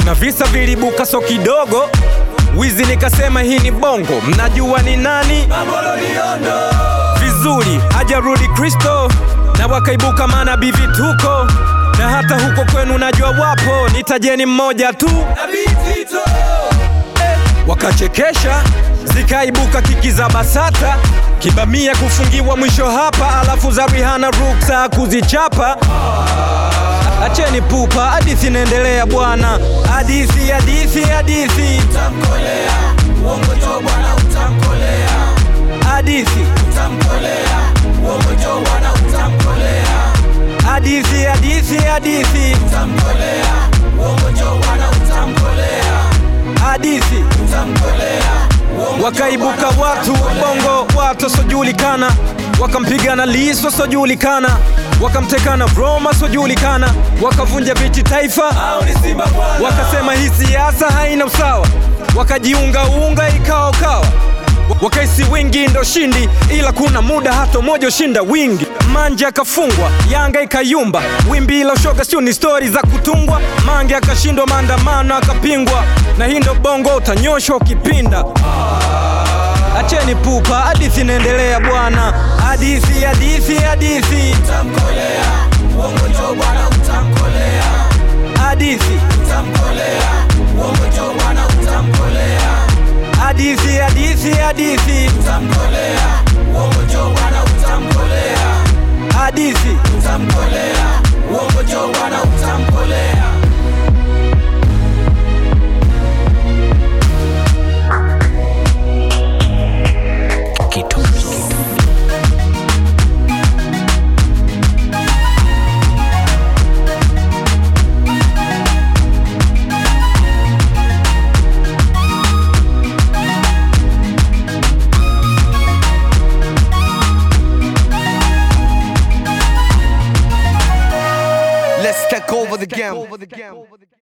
kuna visa vilibuka so kidogo wizi nikasema hii ni bongo mnajua ni nani vizuri hajarudi kristo na wakaibuka manabii vituko na hata huko kwenu najua wapo nitajeni mmoja tu wakachekesha zikaibuka kiki za basata kibamia kufungiwa mwisho hapa alafu za rihana ruksa kuzichapa acheni pupa hadithi inaendelea bwana hadithi hadithi hadithi hadithi hadithi hadithi hadithi hadithi wakaibuka watu bongo watu wasiojulikana wakampigana liso wasiojulikana wakamtekana roma wasiojulikana wakavunja viti taifa wakasema hii siasa haina usawa wakajiungaunga ikaokawa wakaisi wingi ndo shindi ila kuna muda hata moja ushinda wingi manje akafungwa yanga ikayumba wimbi la ushoga sio ni stori za kutungwa mange akashindwa maandamano akapingwa na hii ndo bongo utanyoshwa ukipinda acheni pupa hadithi inaendelea bwana hadithi hadithi hadithi hadithi hadithi hadithi hadithi hadithi Let's take over the game.